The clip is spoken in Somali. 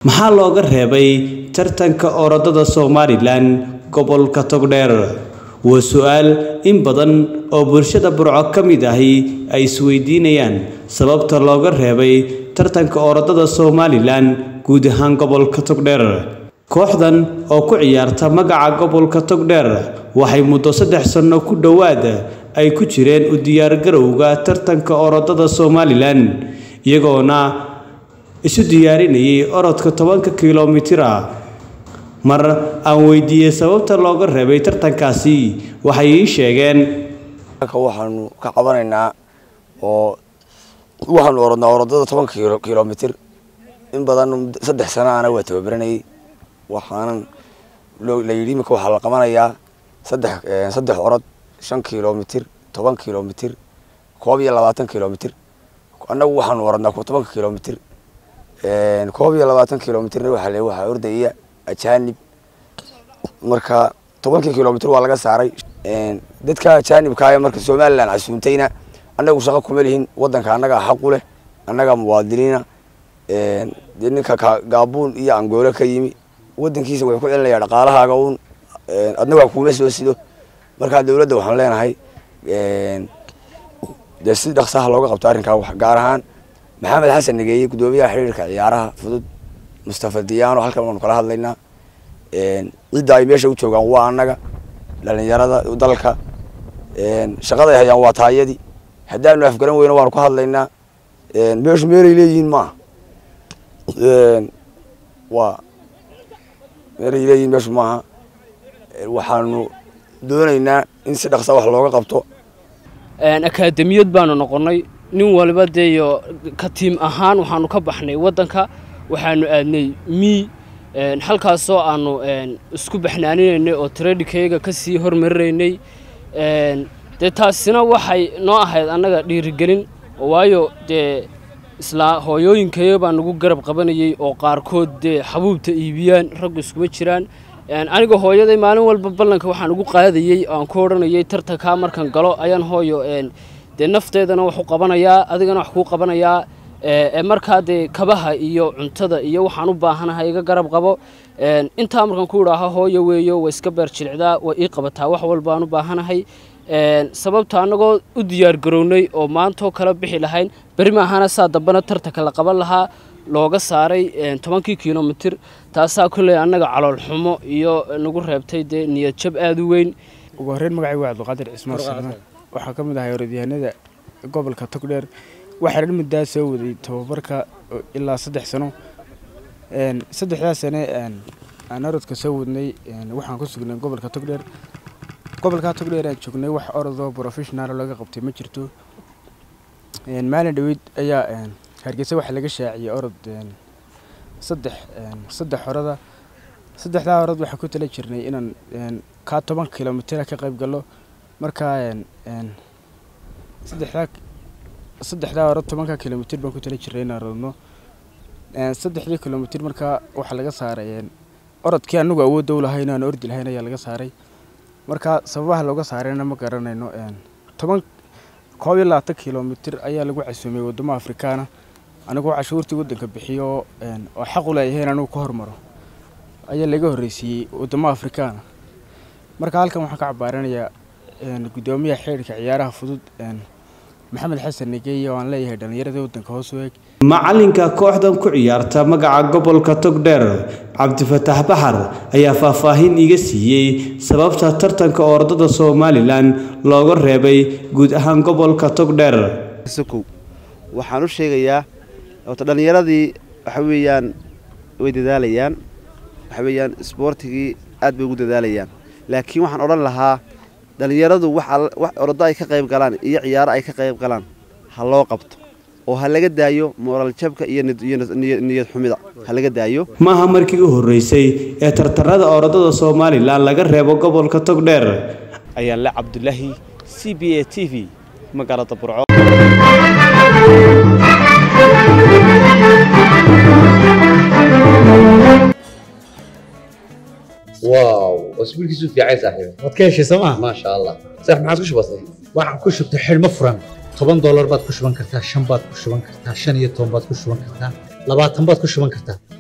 maxaa looga reebay tartanka orodada somalilan gobolka togdheer waa su-aal in badan oo bulshada burco ka mid ahi ay isweydiinayaan sababta looga reebay tartanka orodada somalilan guud ahaan gobolka togdheer kooxdan oo ku ciyaarta magaca gobolka togdheer waxay muddo saddex sanno ku dhowaad ay ku jireen u diyaargarowga tartanka orodada somalilan iyagoona isu diyaarinayay orodka tobanka kilomitira mar aan weydiiyey sababta looga reebay tartankaasi waxay ii sheegeen waxaanu ka qabanaynaa oo waxaanu orodnaa orodada tobanka kilomitir in badan saddex sana ana waa tababaranayay waxaanan la yidhi imika waxaa la qabanayaa saddex saddex orod shan kilomitir toban kilomitir koob iyo labaatan kilomitir annagu waxaanu orodnaa tobanka kilomitir koob iyo labaatan kilomitirna waxaa le waxaa ordaya ajanib marka tobankii kilomitr waa laga saaray dadka ajanibkaaya marka somalilan casuuntayna annagu shaqo kuma lihin wadanka annagaa xaqu leh annagaa muwaadiniina dee ninka gaabuun iyo angoole ka yimi wadankiisa wuxuu ku celinaya dhaqaalahaaga uun adna waa kuuma soo sido markaa dowladda waxaan leenahay dee si dhaqsaha looga qabto arrinkaa wax gaar ahaan maxamed xasan nageeye guddoomiyaha xiriirka ciyaaraha fudud mustafa diyaano halkan waanu kala hadlaynaa cidda ay meesha u joogaan waa annaga dhalinyarada dalka shaqaday hayaan waa taayadii haddaanu afgaran weyno waanu ka hadlaynaa meeshu meelay leeyihiin maaha waa meelay leeyihiin meeshu maaha waxaanu doonaynaa in si dhaqsa wax looga qabto akaademiyad baanu noqonnay nin waliba deeyo ka tiim ahaan waxaanu ka baxnay waddanka waxaanu aadnay mii halkaasoo aanu isku baxnaaninaynay oo tradikayga ka sii hormarinaynay dee taasina waxay noo ahayd annaga dhiirigelin waayo dee islaa hooyooyinkayga baa nagu garab qabanayay oo qaarkood dee xabuubta iibiyaan raggu iskuma jiraan aniga hooyaday maalin walba ballanka waxaan ugu qaadayey aan ku odhanayay tartankaa markaan galo ayaan hooyo dee nafteedana wax u qabanayaa adigana wax kuu qabanayaa markaa dee kabaha iyo cuntada iyo waxaan u baahanahay iga garab qabo intaa markaan ku idhaaho hooyo weeyo way iska beer jilicdaa way ii qabataa wax walba aan u baahanahay sababta annagoo u diyaargarownay oo maantoo kala bixi lahayn beri maahana saa dambena tartanka la qaban lahaa looga saaray tobankii kilomitir taasaa kolley annaga caloolxumo iyo nagu reebtay dee niyad jab aada u weyn ugu horreyn magacay waa cabdiqaadir cismaan salmaan waxaa ka mid ahay orodyahanada gobolka togdheer waxaan muddaa soo waday tababarka ilaa saddex sano saddexdaa sane aan orodka soo wadnay waxaan ku sugnay gobolka togdheer gobolka togdheer aan joognay wax orodoo professional laga qabtay ma jirto maalin dhaweyd ayaa hargeysa waxaa laga shaaciyey orod saddex saddex orada saddexdaa orod waxaa ku tala jirnay inaan kaa toban kilomitira ka qayb gallo markaa saddexdaa saddexdaa orod tobanka kilomitir baan ku tala jirnay inaan rodno saddexdii kilomitir markaa waxaa laga saaray orodkii anagu awoodda u lahayn aan ordi lahayn ayaa laga saaray markaa sababaha looga saarayna ma garanayno toban koob iyo labaatan kilomitir ayaa lagu casuumay waddamo afrikaana anigoo cashuurtii waddanka bixiyo oo xaq u leeyahay in anigu ka hormaro ayaa laga horreysiiyey waddamo afrikaana marka halkan waxaan ka cabaaranayaa guddoomiyaha xiriirka ciyaaraha fudud maxamed xasan negeeye oo aan leeyahay dhallinyarada waddanka hoos u eeg macalinka kooxdan ku ciyaarta magaca gobolka togdheer cabdifataax baxar ayaa faahfaahin iga siiyey sababta tartanka orodada somalilan looga reebay guud ahaan gobolka togdheer waxaan u sheegayaa ota dhallinyaradii waxa weeyaan way dadaalayaan waxa weeyaan isboortigii aad bay ugu dadaalayaan laakiin waxaan odhan lahaa dhallinyaradu wax orodo ay ka qayb galaan iyo ciyaaro ay ka qayb galaan ha loo qabto oo ha laga daayo mooral jabka iyo niyad xumida ha laga daayo maaha markii u horreysay ee tartanada orodada somalilan laga reebo gobolka togdheer ayaan le cabdulaahi c b a t v magaalada burco واو اسبوعك في عين صاحبي waad ka heshay sooma ما شاء الله صح ما عاد بسيط waxaan ku shubtay xidhmo furan toban doolar baad ku shuban kartaa shan baad ku shuban kartaa shan iyo toban baad ku shuban kartaa labaatan baad ku shuban kartaa